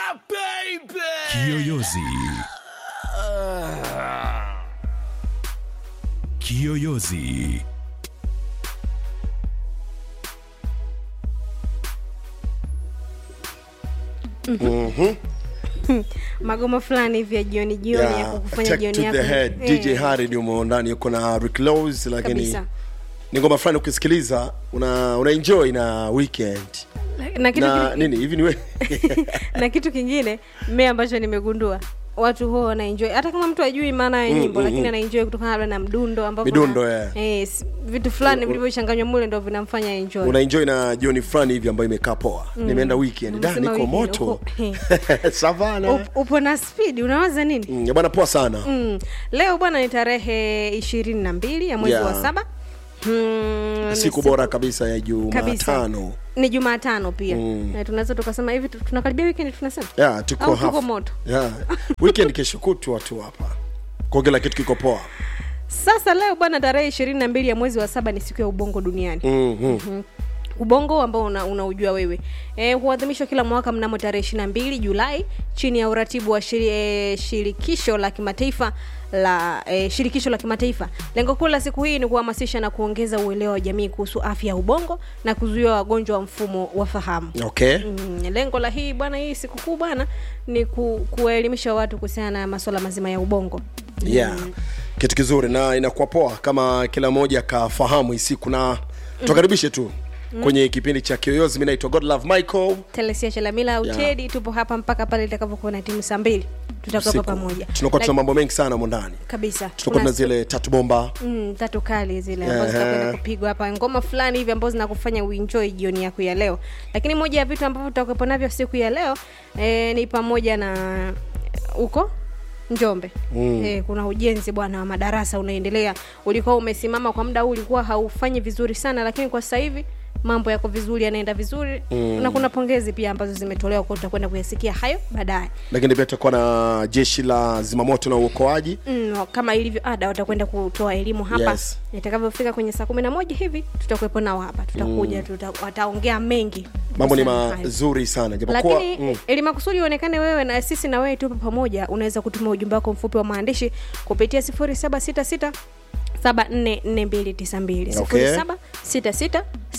baby. Kiyoyozi. Kiyoyozi. magoma fulani hivi ya jioni jioni ya Yeah, kukufanya Attack jioni to yako the head. Eh, DJ Harry ni umo ndani yuko na Rick Laws lakini kabisa ni ngoma fulani ukisikiliza una, una enjoy na weekend na kitu, na ki- nini hivi ni we na kitu kingine mmea ambacho nimegundua watu huo wanaenjoy hata kama mtu ajui maana ya nyimbo mm, lakini mm. anaenjoy kutokana labda na mdundo ambavyo Midundo, na- yeah. eh, s- vitu fulani vilivyochanganywa mule ndo vinamfanya enjoy una enjoy na jioni fulani hivi ambayo imekaa poa nimeenda weekend da Umesema niko weekend, moto uko- savana Up- upo na speed unawaza nini Mm, bwana poa sana mm. leo bwana ni tarehe ishirini na mbili ya mwezi Yeah. wa saba mm, ni siku bora kabisa ya kabisa. Jumatano ni jumatano pia Mm. Na tunaweza tukasema hivi tu- tunakaribia weekend tunasema yeah, tuko Au tuko half- moto? yeah. weekend kesho kutwa tu hapa kwa kila kitu kiko poa sasa leo bwana tarehe ishirini na mbili ya mwezi wa saba ni siku ya ubongo duniani mm-hmm. ubongo ambao una, unaujua wewe e, huadhimishwa kila mwaka mnamo tarehe ishiri na mbili julai chini ya uratibu wa shiri, e, shirikisho la kimataifa la e, shirikisho la kimataifa lengo kuu la siku hii ni kuhamasisha na kuongeza uelewa wa jamii kuhusu afya ya ubongo na kuzuia wagonjwa wa mfumo wa fahamu okay Mm, lengo la hii bwana hii sikukuu bwana ni ku, kuwaelimisha watu kuhusiana na masuala mazima ya ubongo yeah kitu kizuri na inakuwa poa kama kila mmoja akafahamu hii siku na tuwakaribishe tu kwenye kipindi cha kiyoyozi mi naitwa godlove michael telesia chalamila au Yeah. tedi tupo hapa mpaka pale itakapokuwa na timu saa mbili tutakuwa Siku. pamoja tunakuwa tuna Like- mambo mengi sana mo ndani kabisa tutakuwa tuna Kuna- zile tatu bomba mm, tatu kali zile ambazo Ehe. zitakwenda kupigwa hapa ngoma fulani hivi ambazo zinakufanya uenjoy jioni yako ya leo lakini moja ya vitu ambavyo tutakuwepo navyo siku ya leo e, ni pamoja na huko njombe mm. e, kuna ujenzi bwana wa madarasa unaendelea ulikuwa umesimama kwa muda huu ulikuwa haufanyi vizuri sana lakini kwa sasa hivi mambo yako vizuri yanaenda vizuri mm. na kuna pongezi pia ambazo zimetolewa kwa tutakwenda kuyasikia hayo baadaye lakini pia tutakuwa na jeshi la zimamoto na uokoaji mm, kama ilivyo ada watakwenda kutoa elimu hapa Yes. itakavyofika kwenye saa kumi na moja hivi tutakuwepo nao hapa tutakuja tuta, wataongea mengi mambo ni kuhusiana na hayo. mazuri sana japokuwa lakini mm, ili makusudi uonekane wewe na sisi na wewe tupo pamoja unaweza kutuma ujumbe wako mfupi wa maandishi kupitia 0766 744292 Okay. 0766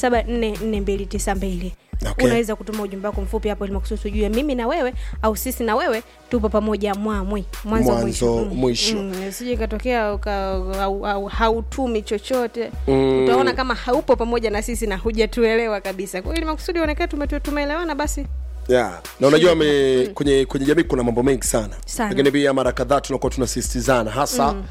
744292 Okay. unaweza kutuma ujumbe wako mfupi hapo ili makusudi tujue mimi na wewe au sisi na wewe tupo pamoja mwamwi mwanzo Mwanzo, mwisho, Mm, mwisho. mm, sije ikatokea uka- au- au- hautumi chochote Mm. utaona kama haupo pamoja na sisi na hujatuelewa kabisa kwa hiyo ili makusudi uonekane tume- tumeelewana basi yeah. na unajua me, kwenye kwenye jamii kuna mambo mengi sana, Sana. lakini pia mara kadhaa tunakuwa tunasisitizana hasa mm.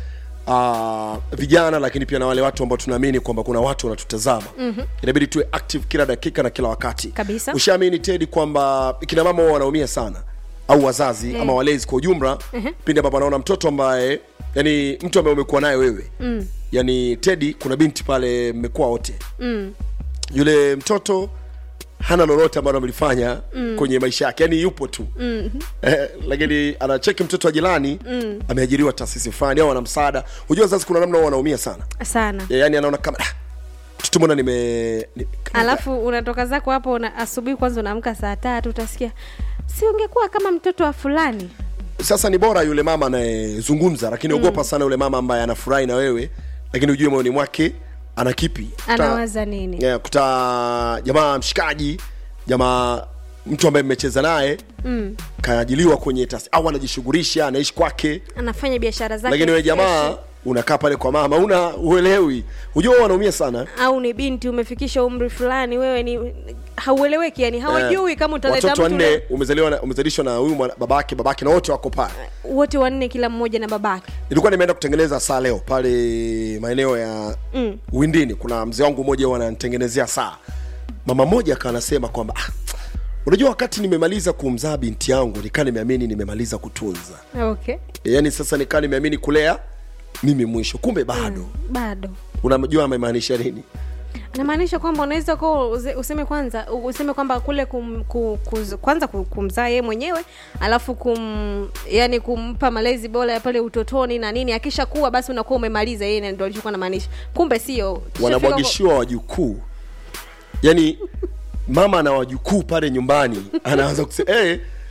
Uh, vijana lakini pia na wale watu ambao tunaamini kwamba kuna watu wanatutazama mm-hmm. inabidi tuwe active kila dakika na kila wakati Kabisa. ushaamini tedi kwamba kina mama huwa wanaumia sana au wazazi mm. ama walezi kwa ujumla mm-hmm. pindi ambapo anaona mtoto ambaye yani mtu ambaye umekuwa naye wewe mm. yani tedi kuna binti pale mmekuwa wote mm. yule mtoto hana lolote ambalo amelifanya mm. kwenye maisha yake yani yupo tu mm-hmm. eh, lakini anacheki mtoto wa jirani mm. ameajiriwa taasisi fulani au ana msaada hujua wazazi kuna namna huwa wanaumia sana sana Ya- yani anaona kama "Ah, mtoto mbona nime ni, kama- alafu unatoka zako hapo una, asubuhi kwanza unaamka saa tatu utasikia si ungekuwa kama mtoto wa fulani sasa ni bora yule mama anayezungumza lakini ogopa sana yule mama ambaye anafurahi na wewe lakini ujue moyoni mwake ana kipi Kuta- anawaza nini yeah, kuta jamaa mshikaji jamaa mtu ambaye mmecheza naye mm. kaajiliwa kwenye taasisi au anajishughulisha anaishi kwake anafanya biashara zake lakini wewe jamaa fresh. unakaa pale kwa mama una uelewi hujua wanaumia sana au ni binti umefikisha umri fulani wewe ni haueleweki yani hawajui Eh, kama utaleta watoto mtu wanne le- umezaliwa na- umezalishwa na huyu mwana- babake babake na wote wako pale wote wanne kila mmoja na babake nilikuwa nimeenda kutengeneza saa leo pale maeneo ya mm. windini kuna mzee wangu mmoja huwa ananitengenezea saa mama mmoja akawa anasema kwamba ah, unajua wakati nimemaliza kumzaa binti yangu nikaa nimeamini nimemaliza kutunza okay yaani sasa nikaa nimeamini kulea mimi mwisho kumbe bado mm. bado unajua amemaanisha nini anamaanisha kwamba unaweza kuwa uze- useme kwanza useme kwamba kule kum, ku, kuz, kwanza ku- kumzaa yeye mwenyewe alafu kum yani kumpa malezi bora ya pale utotoni na nini akisha kuwa basi unakuwa umemaliza yeye ndo alichokuwa namaanisha kumbe sio Tushafika wanabwagishiwa wajukuu yaani mama ana wajukuu pale nyumbani anaanza kusema hey,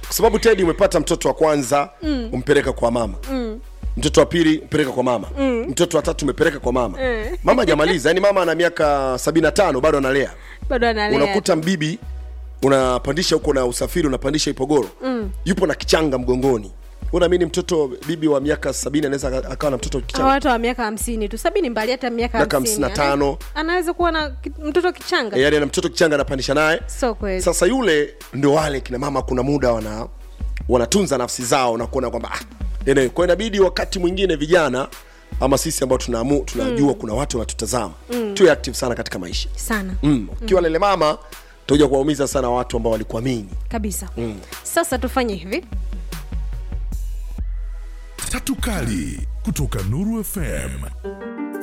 kwa sababu tedi umepata mtoto wa kwanza mm. umpeleka kwa mama mm. mtoto wa pili mpeleka kwa mama mm. mtoto wa tatu umepeleka kwa mama Mm. mama hajamaliza yani mama ana miaka sabini na tano bado analea bado analea unakuta mbibi unapandisha huko na usafiri unapandisha ipogoro mm. yupo na kichanga mgongoni unaamini mtoto bibi wa miaka sabini anaweza aka- akawa na mtoto Hawa kichanga watu wa miaka hamsini tu sabini mbali hata miaka Miaka hamsini, hamsini na tano. eh? anaweza kuwa na ki- mtoto kichanga e, yani ana mtoto kichanga anapandisha naye so kweli sasa yule ndio wale kina mama kuna muda wana wanatunza nafsi zao na kuona kwamba ah, anyway, kwa inabidi wakati mwingine vijana ama sisi ambao tunamu, tunajua mm. kuna watu wanatutazama mm. tuwe active sana katika maisha sana mm. ukiwa lele mama utakuja kuwaumiza sana watu ambao walikuamini kabisa sasa tufanye hivi Tatu Kali kutoka Nuru FM.